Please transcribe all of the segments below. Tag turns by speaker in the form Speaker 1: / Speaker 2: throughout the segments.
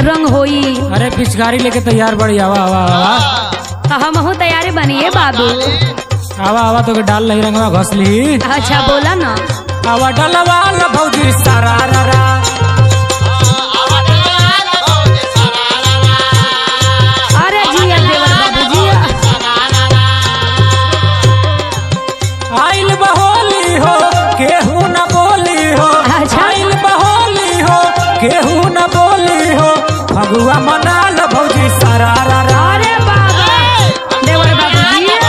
Speaker 1: रंग होई
Speaker 2: अरे पिचकारी लेके तैयार बड़ी आवा आवा आवा
Speaker 1: हम हो तैयारी बनिए बाबू
Speaker 2: आवा आवा तो के डाल नहीं रंगवा घसली
Speaker 1: अच्छा बोला ना
Speaker 2: आवा डलवा ला भौजी सारा रा रा
Speaker 1: अरे जिया देवर बाबू जिया
Speaker 2: आइल बहोली हो केहू न बोली हो
Speaker 1: अच्छा।
Speaker 2: आइल बहोली हो केहू न बोली हो फगुआ मना लो भौजी सारा रा रा
Speaker 1: अरे बाबा देवर बाबू जिया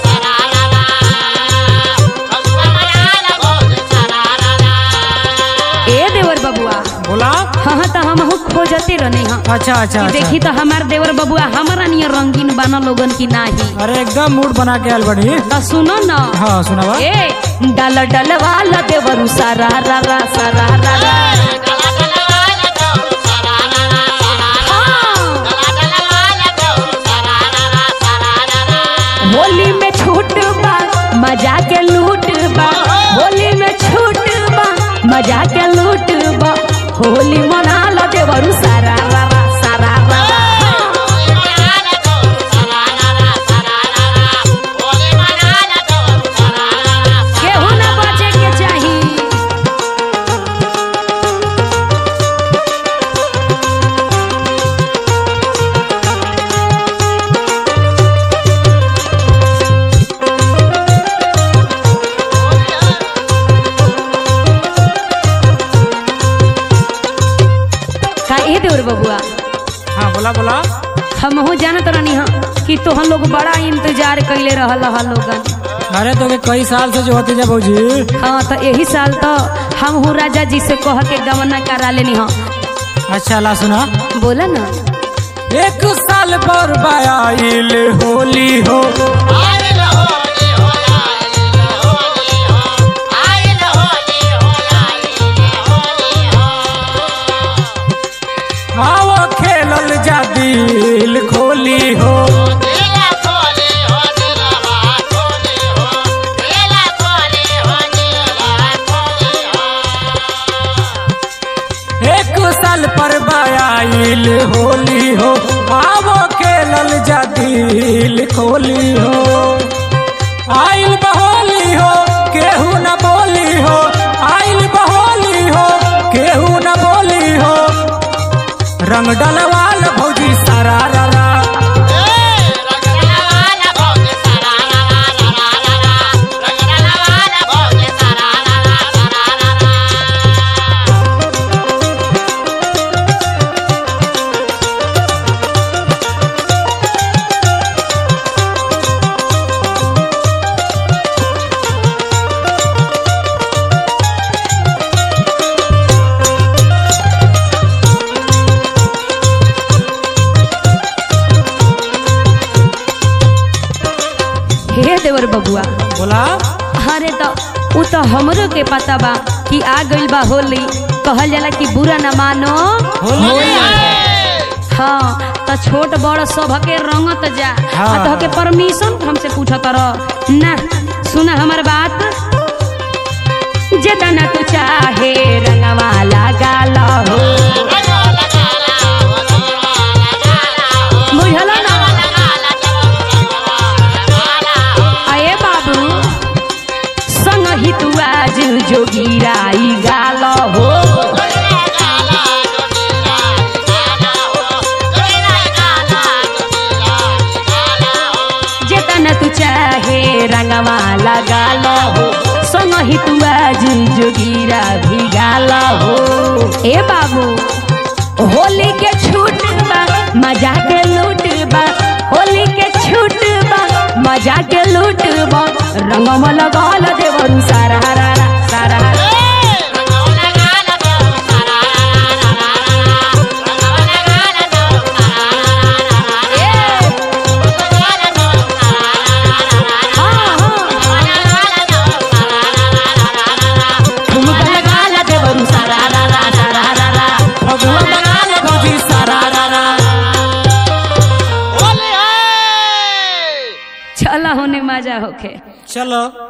Speaker 1: ए देवर बबुआ
Speaker 2: बोला
Speaker 1: हाँ हाँ तो हम हो खोजते रहने हाँ
Speaker 2: अच्छा अच्छा
Speaker 1: कि देखी
Speaker 2: अच्छा
Speaker 1: तो हमार देवर बबुआ हमारा नियर रंगीन बना लोगन की नाही
Speaker 2: अरे एकदम मूड बना के आयल बड़ी
Speaker 1: तो सुनो ना
Speaker 2: हाँ सुनावा
Speaker 1: ए डल डल वाला देवरू सारा रा रा सारा रा रा हाँ। होली में छूट बा मजा के लूट बा होली में छूट बा मजा के लूट बा होली मना लो देवरू सारा रा रा सारा रा रा केहू ना बचे के चाही का ए देवर बबुआ
Speaker 2: हाँ बोला बोला
Speaker 1: हमहू जानत रहनी हाँ कि तोहन लोग बड़ा इंतजार कैले रहल हा लोगन
Speaker 2: अरे तो के कई साल से जो होती जा भौजी
Speaker 1: हाँ तो यही साल तो हम हूँ राजा जी से कह के गवना करा लेनी हाँ
Speaker 2: अच्छा ला सुना
Speaker 1: बोला ना
Speaker 2: एक साल पर बाइल होली हो आओ खेलल जा दिल खोली हो एक साल पर बाइल होली हो आओ खेलल जा दिल खोली हो आइल बहोली हो केहू न बोली हो आइल बहोली हो केहू न बोली हो रंग डलवाल भौजी सारा रा रा
Speaker 1: हे देवर बबुआ
Speaker 2: बोला
Speaker 1: अरे तो उ तो हमरो के पता बा कि आ गइल बा होली कहल जाला कि बुरा न मानो
Speaker 2: होली
Speaker 1: हाँ तो छोट बड़ सबके रंगत जा
Speaker 2: हाँ।
Speaker 1: आ तो के परमिशन हमसे पूछत रह ना सुना हमर बात जेतना तू चाहे रंगवा लगाल हो बुझल ना आए बाबू संग ही तू आज जोगिराई गाल हो जेतना तू चाहे रंगवा लगाल हो संग ही तू आज जोगिरा भी गाल हो ए बाबू होली के छूट बा मजा के लूट बा होली के छूट बा मजा के लूट बा रंगम लगाल देवरू सारा रा रा सारा रा। हाँ, हाँ। ठुमका लगाल देवरू सारा रा रा सारा रा रा।
Speaker 2: फगुआ मना लो भौजी सारा रा रा
Speaker 1: चला होने मजा होके
Speaker 2: चलो